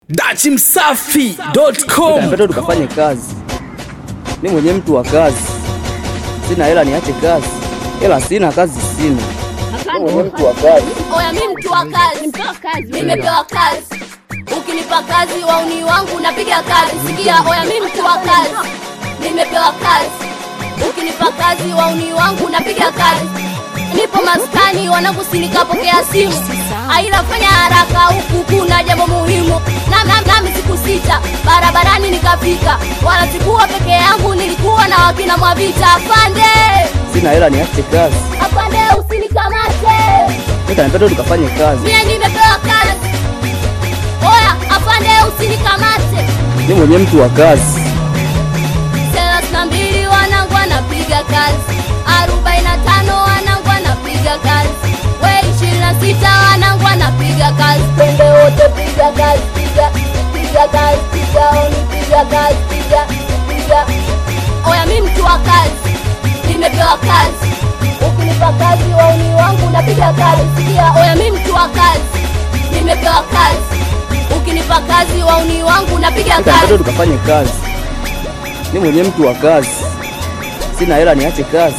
dachimsafi.com Napenda tukafanye kazi. Mi mwenye mtu wa kazi, sina hela niache kazi, hela sina, kazi sina. Mi mwenye mtu wa kazi. Oya, mi mtu wa kazi, nimepewa kazi. Ukinipa kazi wauni wangu napiga kazi. Sikia, oya, mi mtu wa kazi, nimepewa kazi. Ukinipa kazi wauni wangu napiga kazi. Nipo maskani wanangu, sinikapokea simu, aila fanya haraka, huku kuna jambo muhimu. Na- na- Nami siku sita barabarani nikafika, wala sikuwa peke yangu, nilikuwa na wakina Mwavita. Afande, Sina hela niache kazi. afande, usinikamate Mi kanipenda tukafanye kazi. mie nimepewa kazi. Oya, afande usinikamate. Mi mwenye mtu wa kazi. thelathini na mbili wanangu wanapiga kazi, arobaini na tano wanangu wanapiga kazi, we ishirini na sita wanangu wanapiga kazi. Twende wote piga kazi, piga piga kazi, piga oni, piga kazi, piga piga. Oya, mi mtu wa kazi, nimepewa kazi. Ukinipa kazi wauni wangu napiga kazi. Sikia, oya, mi mtu wa kazi, nimepewa kazi. Ukinipa kazi wauni wangu napiga Mi kazi. kanipenda tukafanye kazi. Mi mwenye mtu wa kazi, sina hela niache kazi.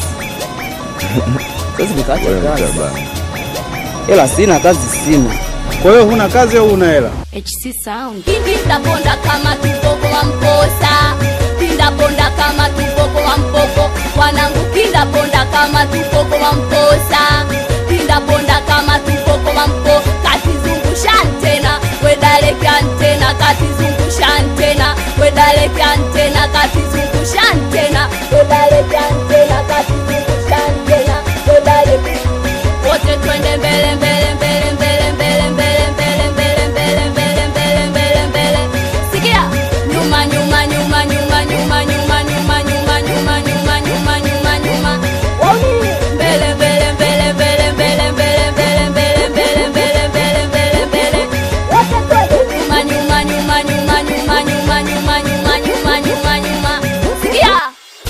Sasa nikaache kazi, hela sina, kazi sina. Kwa hiyo huna kazi au huna hela? HC Sound. Pinda ponda kama tupoko wa mposa. Pinda ponda kama tupoko wa mpoko. Wanangu pinda ponda kama tupoko wa mposa. Pinda ponda kama tupoko wa mpo. Kati zungusha antena, wedaleke antena, kati zungusha antena, wedaleke antena, kati zungusha antena, wedaleke antena, kati zungusha antena, wedaleke wote twende mbele mbele mbele mbele mbele mbele mbele mbele mbele mbele mbele mbele mbele sikia nyuma nyuma nyuma nyuma nyuma nyuma nyuma nyuma nyuma nyuma nyuma nyuma nyuma Wauni. mbele mbele mbele mbele mbele mbele mbele mbele mbele mbele mbele mbele mbele wote twende nyuma nyuma nyuma nyuma nyuma nyuma nyuma nyuma nyuma nyuma nyuma sikia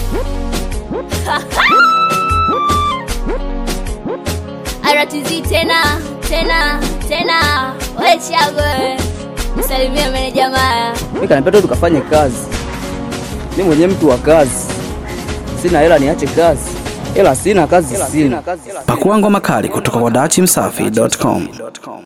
RTZ tena tena tena, we Chago, msalimie meneja Maya. Mi kanipenda tukafanye kazi. Mi mwenye mtu wa kazi, sina hela niache kazi, hela sina, kazi sina. pakua ngoma kali kutoka kwa dachimsafi.com